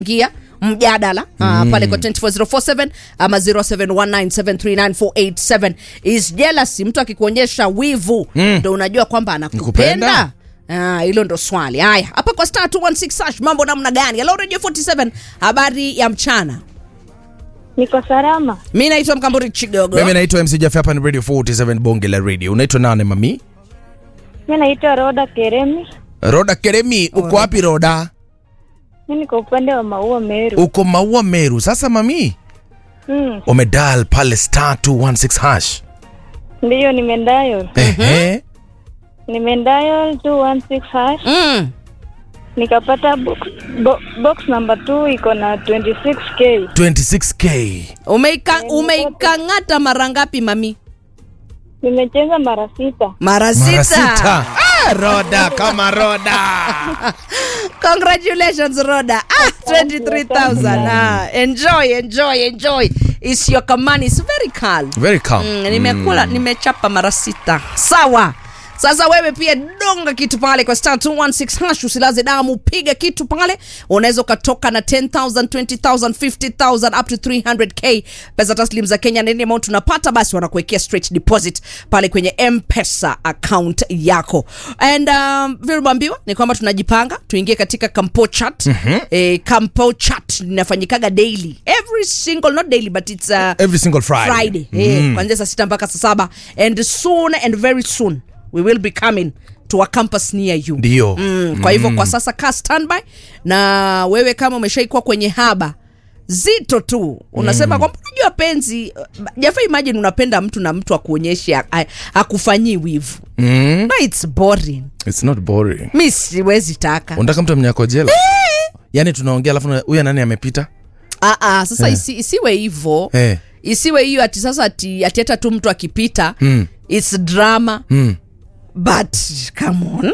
gia mjadala mm. uh, pale kwa 24047 ama 0719739487 is jealousy mtu akikuonyesha wivu ndo mm. unajua kwamba anakupenda Nikupenda? Ah, hilo ndo swali haya hapa kwa star 216 hash mambo namna gani hello radio 47 habari ya mchana Niko salama. mi naitwa mkamburi chigogo mimi naitwa mc Jaffe, hapa ni radio 47 bonge la radio unaitwa nane mami Mi naitwa Roda Keremi. roda keremi uko wapi roda Mi niko upande wa Maua Meru. uko maua meru sasa mami Mm, umedal pale star 216 hash ndiyo nimendayo. ehe Nimendayo 216 hash. mm. Nikapata box, bo, box number 2 iko na 26k. 26k Umeika, umeikang'ata mara ngapi mami Nimecheza mara sita. mara mara sita sita Ah, roda kama roda congratulations roda ah, 23000 ah, enjoy enjoy enjoy is your kamani is very calm very calm mm, nimekula nimechapa mara sita sawa sasa wewe pia donga kitu pale kwa star 216 hash usilaze damu piga kitu pale unaweza ukatoka na 10000 20000 50000 up to 300k pesa taslim za kenya nini amount unapata basi wanakuwekea straight deposit pale kwenye mpesa account yako and um, vilimwambiwa ni kwamba tunajipanga tuingie katika campo chat mm-hmm. eh, campo chat linafanyikaga daily every single not daily but it's uh, every single friday, friday eh, kuanzia saa sita mpaka saa saba and soon and very soon we will be coming to a campus near you ndio mm, kwa hivyo kwa sasa ka standby na wewe kama umeshaikuwa kwenye haba zito tu unasema mm. kwamba unajua penzi jafa imagine unapenda mtu na mtu akuonyeshe a- a- akufanyii wivu mm. no, it's boring it's not boring mi siwezi taka unataka mtu amnyako jela yaani tunaongea alafu na- huyu nani amepita ah, ah, sasa Eh. isi, isiwe hivo Eh. isiwe hiyo ati sasa ati ati hata tu mtu akipita Mm. its drama mm. but come on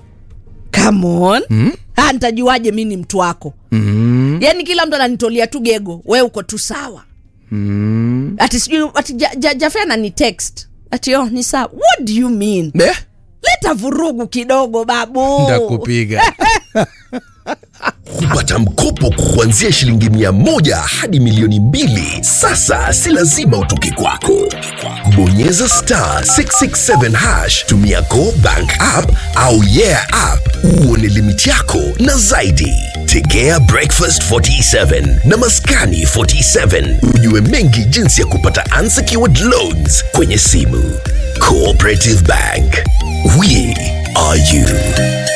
come on mm. ah, ntajuaje mi ni mtu wako Mm. yaani kila mtu ananitolia tu gego we uko tu sawa Mm. ati sijui ati ja, ja, jafe anani text ati oh, ni sawa what do you mean Eh? leta vurugu kidogo babu ndakupiga kupata mkopo kuanzia shilingi mia moja hadi milioni mbili sasa si lazima utoke kwako bonyeza star 667 hash tumia go bank app au yeah app uone limiti yako na zaidi tegea breakfast 47 na maskani 47 ujue mengi jinsi ya kupata unsecured loans kwenye simu cooperative bank we are you